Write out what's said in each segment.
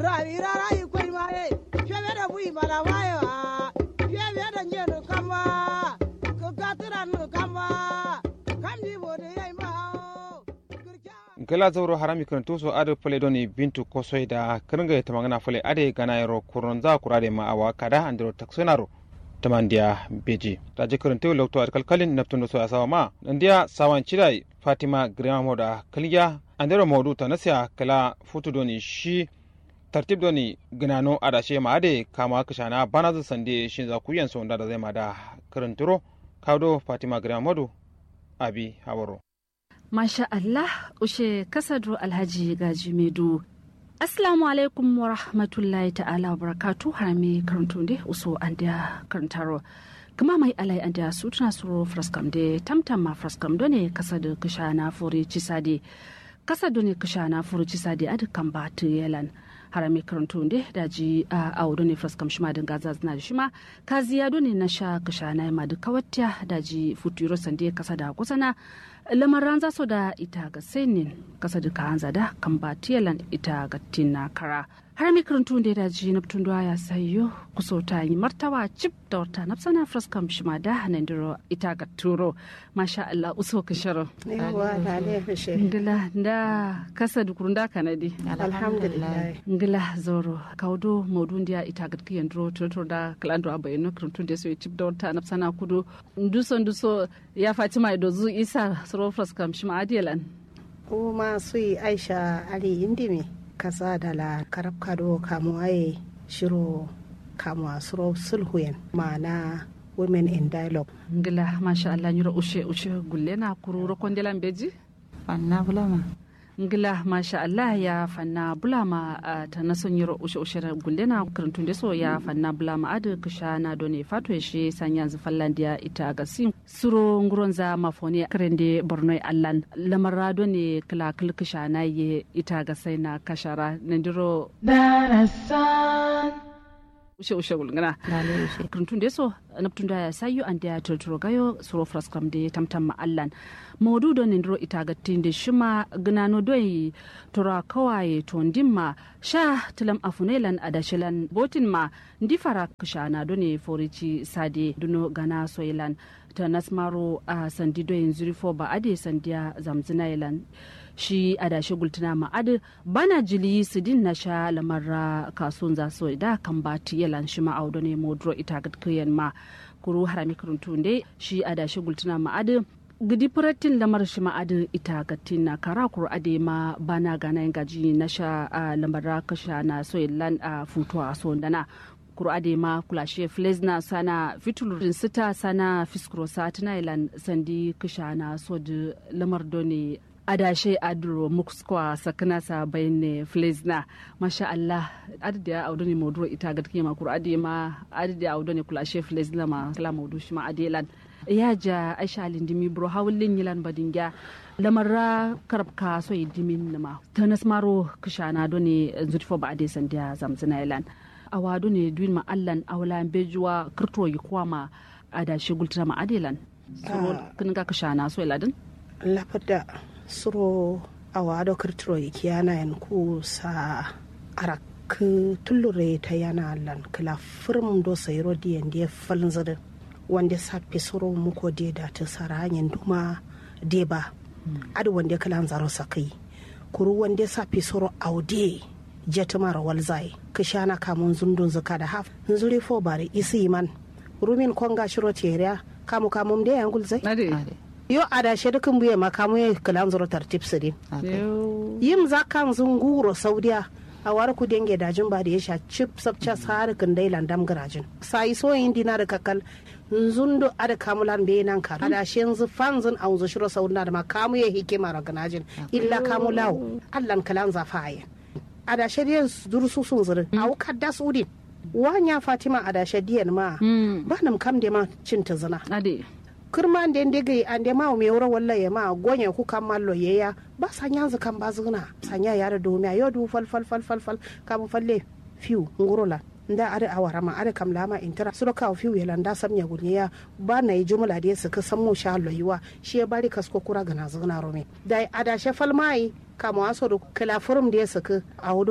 rabi rara yi kwai ma ye febe da bui mala wayo a febe da njenu kamba ka gatiran nu kamba kam di bode yai ma o gala zauro harami karantu so ado pale doni bintu kosoi da kirnga ta magana fale ade gana yaro kuron za kurade ma awa kada andro taksonaro tamandiya beji da je karantu lokto ar kalkalin naptundo so asawa ma nandiya sawan chidai fatima grima moda kaliya andero modu tanasya kala futu doni shi tartib doni gnano adashe ma ade kama kashana bana zu sande shin za kuyan so da zai ma da karanturo kawdo fatima grima modu abi hawaro Masha Allah, ushe kasadro Alhaji Gaji Medu. Assalamu alaikum wa rahmatullahi ta'ala wa barakatu harame karanto de uso an da karantaro. Kuma mai alai an da su tuna suro fraskam de tamtam ma fraskam do ne kasa da kisha na fure cisade. Kasa do ne kisha na fure cisade a dukkan ba yelan. harame karanto de da ji a awo ne fraskam shima da gaza zina da shima kaziya do ne na sha kisha na ma da kawatya da ji futuro sande kasa da kusana lamaran za su da ita ga senin kasa da hanza da kan ba tiyalan ita ga tina kara har mi karantun da da ji naftun da ya sayo kuso ta yi martawa cip da wata nafsana fraskam shima da hanandiro ita ga turo masha Allah uso ka sharo yawa da ne fishe ngila da kasa da kurunda kanadi alhamdulillah ngila zoro kaudo modun dia ita ga kiyan dro tutur da kalando abayno karantun da so cip da wata nafsana kudu nduso nduso ya fatima idozu isa srofras kam shima adiyalan kuma su yi aisha ali indimi kasa da la karab kado kamu aye shiro kamu asuro sulhuyen ma'ana women in dialogue ngila masha Allah nyura ushe ushe gulle na kururo kondelan beji fanna bulama ngila masha Allah ya fanna bulama uh, ta nason nyura ushe ushe gulle na karantun so ya fanna bulama adu kisha na done fato shi sanya zufallandiya ita ga sim suro nguronza mafoni krende bornoi allan lamarra done kala kisha na ye ita ga sai na kashara nandiro darasan ushe ushe gulngana lale ushe karantun da so naptun da sayu an da turturo gayo suro fraskam da tamtam ma allan maudu don nindiro ita ga tinde shima gnano doi tora kawaye to ndimma sha tilam afunelan adashilan botin ma ndifara kishana done forici sade duno gana soilan ta nasmaro a sandi doyin zurifo ba ade sandiya zamzina ilan shi adashi gultuna ma'ad bana jili sidin na sha lamarra kasuwan za so da kan ba yalan shi ma'audo ne modro ita gatkiyan ma kuru harami karuntu ne shi adashi gultuna ma'ad gidi furatin lamar shi ma'ad ita gatin na kara kuru ade ma bana gana gaji na sha lamarra kasha na so ilan a futuwa so dana kuro ade ma kulashe flesna sana fitulurin sita sana fiskuro satina ilan sandi kisha na so da lamar doni adashe adro mukskwa sakana sa bayne flesna masha Allah adda ya audo ne moduro ita gadke ma kuro ade ma adda ya audo ne kulashe flesna ma kala modu shi ma adelan ya ja aisha lindimi bro hawlin yilan badinga lamarra karabka so yidimin nama tanas maro kishana do ne zurfo ba ade sandiya zamzina ilan awadu ne duin ma allan awla bejuwa kirto yi kuwa ma adashi gultira ma adelan suro kin ga kishana so iladin lafada suro awado kirtiro ikiyana yan ku sa arak tullure ta yana allan kila firm do sayro diyan dia falnzada wanda sapi suro muko de da ta sara hanyar duma de ba adu wanda kala zaro sakai kuru wanda sapi suro aude jetumar walzai kishana kamun zundun zuka da haf nzuri fo bari isi man rumin konga shiro teriya kamu kamum de yangul zai yo ada she dukun buye makamu ya kalan zuro tartib sidi yim zakan zunguro saudiya a war ku denge dajin ba da ya sha chip sabcha har kan dai landam garajin sai so yin dina da kakal nzundo ada kamulan be nan ka ada she yanzu fanzun a unzu shiro saudina da makamu ya hikima raganajin illa kamulawo allan kalan zafaye ada she dai durusu sun zuri a kadda sudi wanya fatima ada she diyan ma ba nam kam de ma cinta zina ade kirma da ndi gai an ma me wura walla ya ma gonya ku kan mallo ye ya ba sanya zu kan ba zuna sanya ya da domiya yo du fal fal fal fal fal ka bu falle fiu ngurola nda ada awara ma ada kam lama intara suro ka fiu ya landa samnya gunya ba na yi jumla da su ka san mu sha Allah yiwa shi ya bari kasko kura ga na zuna rome dai ada she fal mai kama waso da kala furum da ya saka a wudo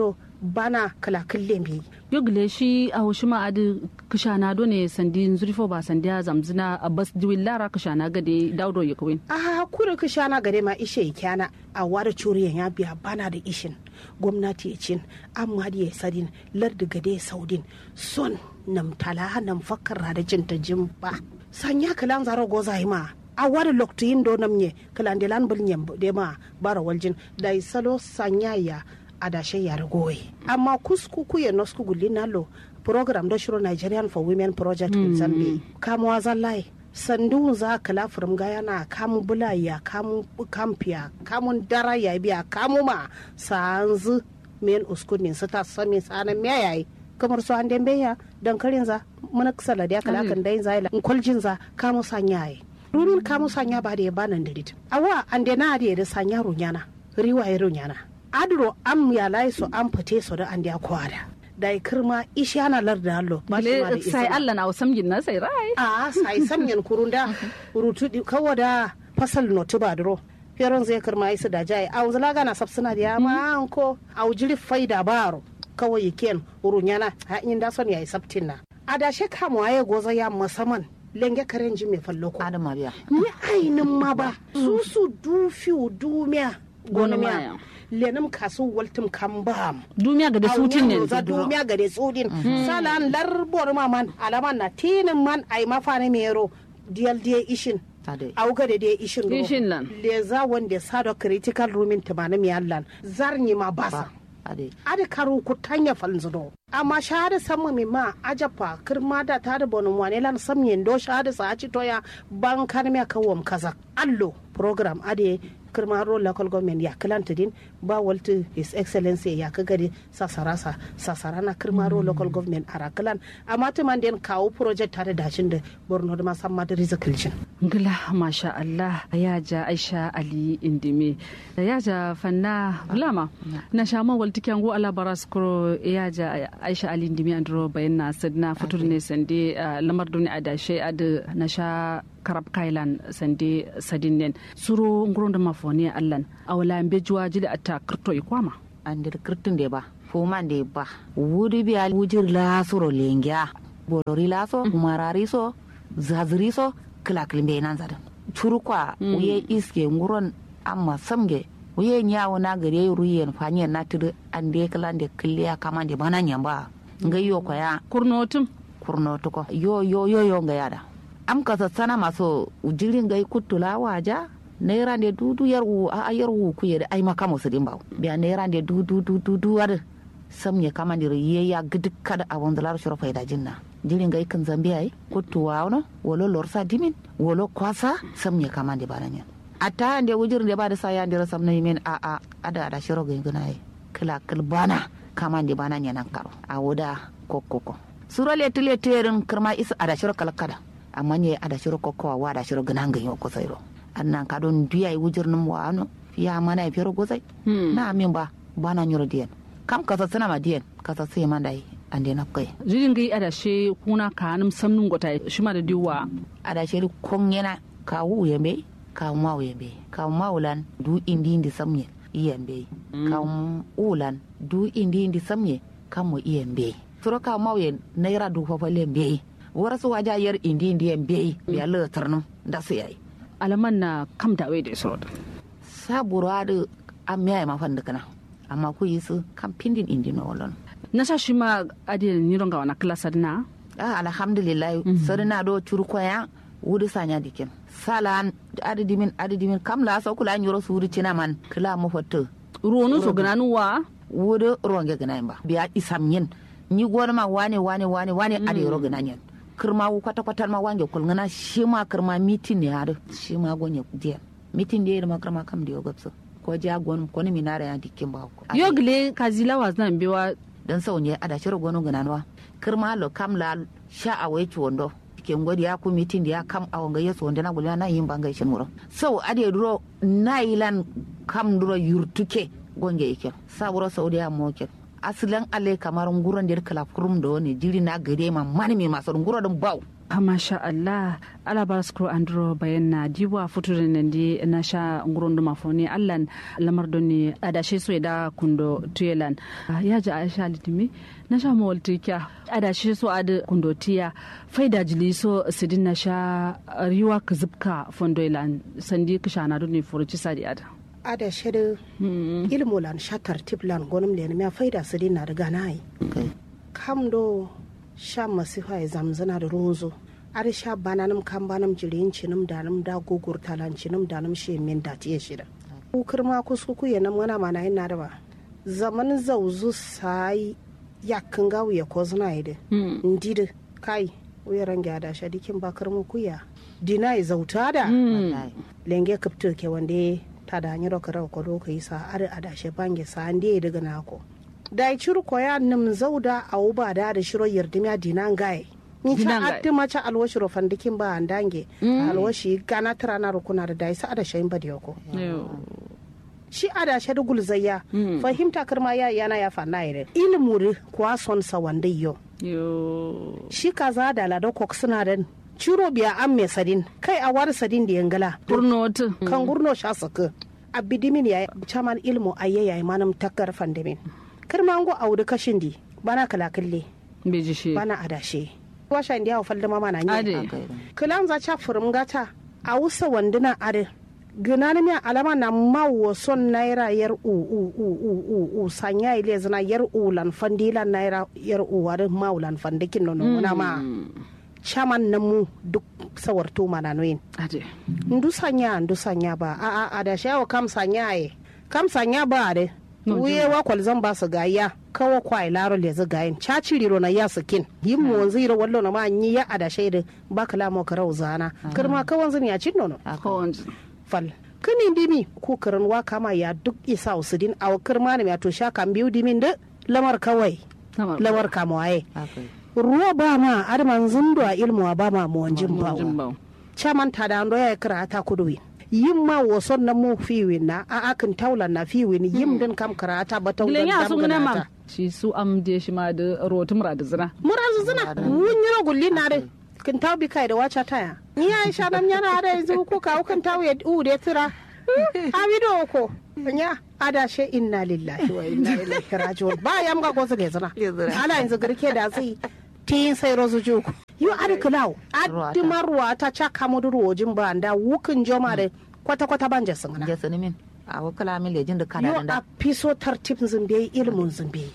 bana kala kille bi yogle shi a hoshi ma adi kishana do ne sandi zurfo ba sandi ya zamzina a bas diwin lara kishana gade daudo ya kawin a kure kishana gare ma ishe kyana a wada curiyan ya biya bana da ishin gwamnati ya cin amma da ya sadin lardi gade saudin son nam tala nam fakkar da cinta jin ba sanya kalan zaro goza ma a wada lokto do nam nye kalan de lan bulnyem de ma bara waljin da salo sanya ya adashe ya goyi amma kusku ku ya nosku gulli nalo program da shiro Nigerian for Women Project mm. Zambi kamuwa zallai sandu za kala furum ga yana kamu bulaya kamu kampiya kamun dara ya biya kamu ma sanzu men uskunin su ta sami sanan me yayi kamar su an dembe ya dan karin za mun ksala da kala kan dai zai in kwaljin za kamu sanya yi rumin kamu sanya ba da ya banan dirit awa an de na da sanya runyana riwaye runyana adro am ya lai so an fite so da an da kwada da kirma ishi ana larda allo ba shi ma da sai Allah na samgin na sai rai a sai samgin kurunda rutu kawo da fasal notu ba dro feron zai kirma isu da jai a uzula gana sabsuna da yama an ko a ujiri faida baro kawai ken urunyana ha in da son yayi sabtin na a da she kamo aye goza ya musamman lenge karen ji mai fallo ko adama biya ni ainin ma ba su su dufi dumiya gonomiya lenum kasu waltum kambam dumiya ga da sutin ne za dumiya ga da sutin salan larbor ma man alaman na tinin man ai mafane mero diyal diye ishin auga da diye ishin ishin lan le za wanda sado critical roomin tumana mi allan zarni ma basa ada karu ku tanya falzudo amma shahada samma mi ma ajafa kirma da ta da bonum wane lan samyen do shahada sa ci toya ban kan me kawom kaza allo program ade kirma ro local government ya kilanta din ba waltu his excellency ya ka gari sasarasa sasarana kirma ro local government ara kilan amma ta man den kawo project tare da shin da borno da masamma da rizikilcin ngila masha Allah ya ja Aisha Ali Indime ya ja fanna lama na shama walti kyango ala baras kuro ya ja Aisha Ali Indime andro bayan na sadna futur ne sande lamar duni adashe ad na sha karab kailan sande sadinen suro nguron da mafoni allan awala mbe juwa jili atta kirto ikwama andir kirtin de ba foman de ba wuri biya wujir la suro lengya bolori la so marari so zaziri so kilakilin bai nan zadan churu kwa uye iske nguron amma samge uye nyawo na gare ruyen fanyen na tudu ande kilan de kiliya kama de bana nyamba ngayo kwa ya kurnotum kurnotu ko yo yo yo yo nga yada am ka sana maso jirin gai kutula waja naira de dudu yar wu a yar wu ku yede ai maka musu din bawo biya naira de dudu dudu duwar sam ya kama dir ye ya gidik kada a wanda lar shura faida jinna jirin gai kan zambia ai kutuwa wono wolo lorsa dimin wolo kwasa sam ya kama de baranya ata ande wujir de ba da saya ande sam na yimen a a ada ada shiro gai guna ai kila kilbana kama de bana nan karo a woda kokoko sura le tile terin kirma isa ada shiro kalkada amma ne ada shiro kokowa wa da shiro gana ga yau kusa iro annan ka don duya yi wujir num wa ano ya mana ya fero gozai na amin ba ba na nyoro diyan kam kasa sana ma diyan kasa sai man dai ande na kai jirin gai ada she kuna ka num samnun gota shima da diwa ada shiri kon yana ka wu yembe ka ma wu yembe ka ma ulan du indi indi samye iyembe ka ulan du indi indi samye kam mo iyembe suro ka ma wu naira du fa fa lembe wara su waja yar indi indi en bei biya le tarno da su yayi alaman na kam da wai da su saburo adu amya ma fan kana amma ku yi su kam pindin indi no wolon na sa shi ma adi ni ronga wana klasa na ah alhamdulillah sarina do curko ya wudu sanya dikin salan adi dimin adi dimin kam la so kula nyoro su wudu cina man kila mu foto ruwanu so gananu wa wudu ronge gana ba biya isam yin ni gona ma wane wane wane wane adi ro gana yin kirma wu kwata kwata ma wange kulngana shi ma kirma mitin ne har shi ma gonye diya mitin da ma kirma kam da yogapso ko ja gon ko ni minara ya dikin ba ko yogle kazila wa zan biwa dan sau ne ada shiro gonu gananwa kirma lo kam la sha a wai wondo ke ngodi ya ku mitin da ya kam a wanga yeso wanda na gulya na yin banga shin muro sau ade duro na ilan kam duro yurtuke gonge yake saburo saudiya mo ke asilan ale kamar nguron der kala kurum do ne jiri na gare ma mani mi maso nguro dum baw masha Allah ala bar skro andro bayan na diwa futurin nan di na sha nguron duma foni allan lamar don ne adashe so da kundo tuyelan ya ji aisha litimi na sha mawalti kya adashe so ad kundo tiya faida jili so sidin na sha riwa ka zubka fondoilan sandi kisha na don ne furuci sadi ada ada shede ilmu lan sha tartib lan gonum le ne faida sidin na daga nai kam do sha masifa ya zamzana da runzo ar sha bananum kan banam jirin cinum danum da gugur talan cinum danum she min da tiye shida ku kirma kuskuku ya nam wana mana ina da ba zaman zauzu sai yakin gawu ya ko zuna ide ndide kai uyaran gyada sha dikin ba kirmu kuya dina ya zauta da lenge kapto ke wande ta da hanyar kara ko do kai sa ar adashe bange sa ande daga nako da ya ciri koya nim zauda a uba da da shiro yardimiya dinan gaye ni ta addi mace alwashi ro fandikin ba an dange alwashi gana tara na rukuna da dai sa ada shayin ba yoko shi ada shadu gulzayya fahimta karma ya yana ya fanna ire ilmuri kwa son sa wanda yo shi kaza da lado kok suna da ciro biya an me sadin kai a war sadin da yangala gurnotu kan gurno sha saka abidimin ya chaman ilmu ayyayi manam takkar fandimin kirma ngo audu kashin di bana kala kille beji shi bana adashe washa ndi hawa falda mama na Ade. nyi kilan za cha furum gata a wusa wanduna ade gina mi alama na mawo son naira yar u u u u u u sanya ile zina yar u lan fandila naira yar u wade mawo lan fandikin nono na ma chaman na mu duk sawarto mana noyin ade ndu sanya ndu sanya ba a a adashe awo kam sanya ye kam sanya ba ade No, wuye wa kwal zan ba su gaya kawo kwai laro le zu gayin caci riro na ya sikin yin mu wanzu iro wallo na ma yi ya ada shaida ba kala mo karau zana kirma ka wanzu ya cin nono ko fal kini dimi ku kirin wa kama ya duk isa usudin aw kirma ne ya to sha kan biyu dimin da lamar kawai lamar kamawaye ruwa ba ma adman zundo a ilmu ba ma mu wanjin bawo chaman ta da ando ya kira ta kuduwi yin ma wason na mu fiwin na a akin taulan na fiwin yin din kam karata ba taulan gilen ya dam sun gana ma ganata shi su am de shi ma da rotu mura da zina murazu zina wun yiro gulli na de kin taw bi kai da wacha taya ni ai sha nan yana da yanzu ko ka kan taw ya u de tira a bido ko nya ada she inna lillahi wa inna ilaihi raji'un ba yam ga gozu le zina ala yanzu girke da zai tin sai rozu juku yo ada kulaw addi marwa ta cha kamudu rojin ba da wukin joma da kwata kwata banje singana jasani min a wakala min lejin da kana yo da a piso tartib zimbe ilmun zimbe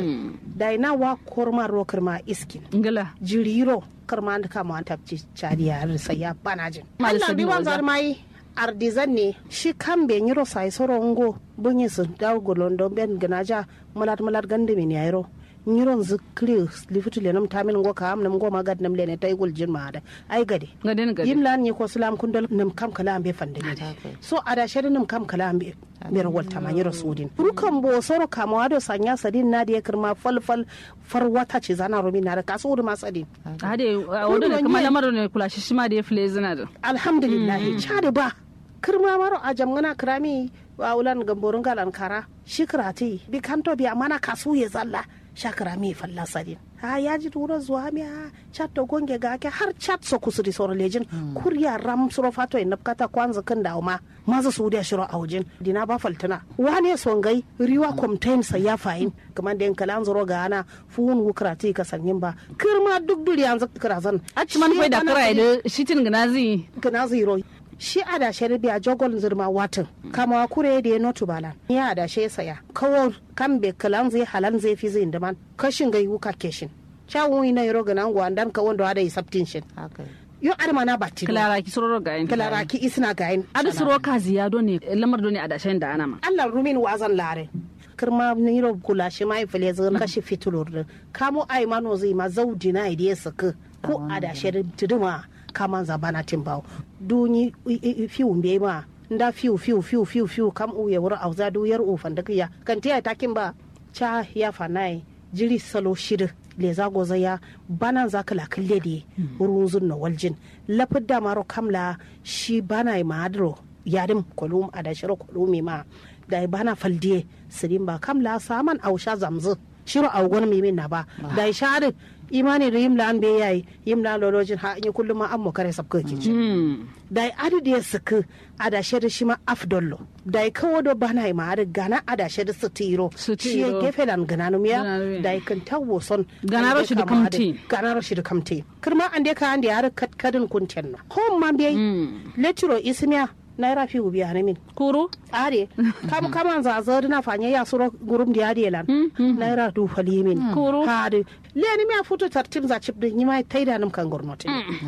da ina wa korma ro kirma iskin ngala jiriro karma da kama an tabci cariya har sai ya bana jin Ma da Allah sabi bi wan waza. zarmai ardizan ne shi kan be nyiro sai sorongo bunyi su daw golondo ben ganaja mulat mulat gande min yayro nyiron zikri lifitu le nam tamin ngo kam nam ngo magad nam le ne tay gul jin ma da ai gade gaden gade yim lan ni ko salam kundal nam kam kala ambe fande ne so ada shari nam kam kala ambe ber walta ma nyiro sudin rukan bo soro kama wado sanya sadin na da kirma fal fal far wata ce zana romi na da kasu ma sadin ade wanda ne kuma lamarin ne kula shi shi ma da ya fule zina da alhamdulillah chade ba kirma maro a jamgana kirami wa ulan gamborun galan kara shi kirati bi kanto bi amana kasu ya zalla shakara mi falla sadin ha ya ji tura zuwa mi ha chat to gonge ga ke har chat so kusuri soro lejin kurya ram suro fato in napkata kwanza kan da ma maza su da shiro aujin dina ba faltana wane songai riwa comtain sa ya fayin kamar da kalan zuro ga ana fuun wukrati ka sanyin ba kirma duk duri yanzu kirazan a ci man da kira da shitin ganazi gana zero shi a da shi biya jogol zirma watan kama kure da ya notu bala ya da shi saya kawo kan be kalan zai halan zai fi zai daman kashin gai wuka keshin chawun ina yoro gana ngwa dan ka wanda da sabtin shin haka yo arma na batti klara ki sororo ga yin kalara ki isna gayin adu suro ka ziyado ne lamar do ne a dashen da ana ma Allah rumin wazan lare kirma niro kula shi mai file zan kashi fitulur din kamo ai mano zai ma zaudi na idiye saka ko a da shi tuduma kama zabana timbaw duni fiu mbe ma nda fiu fiu fiu fiu fiu kam u ya wura auza du yar u fanda kiya kan tiya takin ba cha ya fanai jiri salo shida le za goza ya bana za kala kalle de wurin zun na waljin lafid da maro kamla shi bana ma adro yadim kolum a da shiro kolumi ma da bana faldiye sirin ba kamla saman ausha zamzu shiro a gon mi min na ba da shari imani da yimla an be yayi yimla lolojin ha in kullum ma an mo kare sabka ke ci da adu da suka ada shedi shi ma afdollo da kawo do bana ma ada gana ada shedi sutiro Sutiro. shi gefe lan gana no miya Gana no da kan tawo son Gana ro shi da kamti. gana ro shi da kamti kirma an de ka an de har kat kadin kunten na hom ma be lecturo ismiya naira fi ubi hane min kuru are kam kaman za zo na fanye ya suro gurum di ade lan naira du fali min Kuru. hade leni mi a futu tartim za chip din yima taida nam kan gornote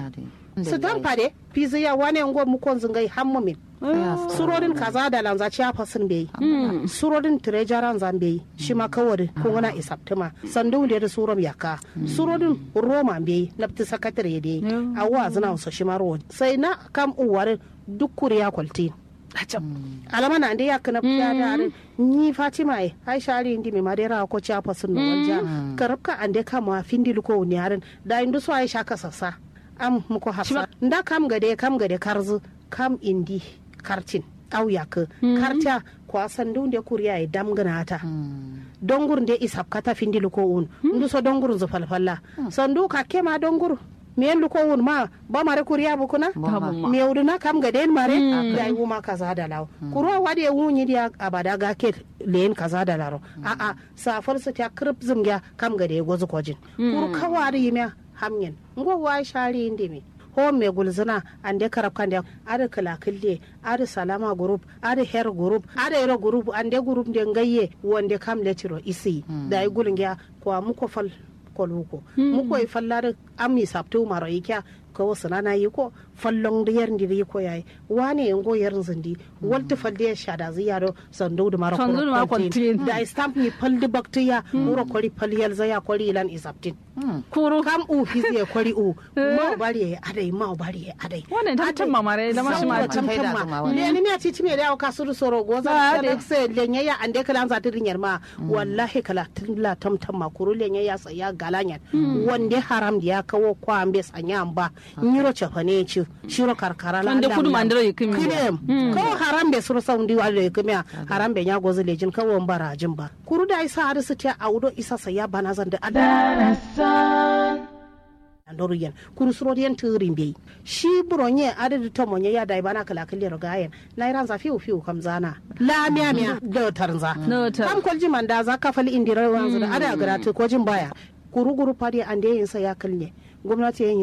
su dan fade fizi ya wane ngo mu kon zungai hammu min surorin kaza da lanza ci fasin bai surorin tirejaran zan bai shi ma kawai ko wana isaptima sandu da da surom yaka surorin roma bai nafti sakatare dai awa zina so shi ma ro sai na kam uwar duk kuriya kwalti alama na ndi yakna ya dare ni fatima ai aisha ali ndi mi madera ko cha fasin no wanja karabka ande kama findi ko ni harin da indu so aisha ka sassa am muko hafsa nda kam gade kam gade karzu kam indi kartin au yak karta kwa sandu nde kuriya e damgana ta dongur nde isap kata findi ko un ndu so dongur zo falfalla sandu ka kema dongur miyen lu ko wun ma ba mare kuriya bu kuna mi na kam ga den mare da yi ma kaza da lawo kuro wade wunyi dia abada ga ke len kaza da laro a a safar su ta krip zum ya kam ga de gozu kojin kuro kawari yimya hamyen ngo wa shari indi mi ho me gulzina ande karab kande ada kala kille ada salama group ada her group ada ero group ande group de ngaye wonde kam letiro isi da yi gulngiya kwa muko fal koluko muko yi fallar ami sabtu maro ikya ko wasu nana yi ko fallon da yar ndiri ko yayi wane yango yar zindi walti falde shada ziyaro sandu da maro Sandu da maro kwaltin. da stamp ni faldi baktiya muro kori faliyal zaya kori ilan isaptin kuru kam u fizi kori u ma bari ya adai ma bari ya adai Wannan tamtam mamare da mashi ma tamtam ne ni me titi me da ka suru soro goza Ba da de. se lenye ya ande kala za tirin yar ma wallahi kala tilla tamtam ma kuru lenye ya tsaya galanyan wande haram da ya kawo kwa ambe sanya ba nyiro chafane ci shiro karkara la Wande Allah kudu Allah. mandiro yikimi. kidem kawo haram be suru saundi wa da yikimi haram be nya gozu lejin kawo bara jin ba kuru da isa har su ta audo isa saya bana zan da ada andoru yen kuru suro yen turin be shi buronye adadu to monye ya dai bana kala kalle rogayen na iran za fiu fiu kam zana la miya miya da tarza No tar. kam kolji manda za ka fali indira wanzu da ada garatu ko jin baya kuru guru fadi ande yin sa ya kalle gwamnati yin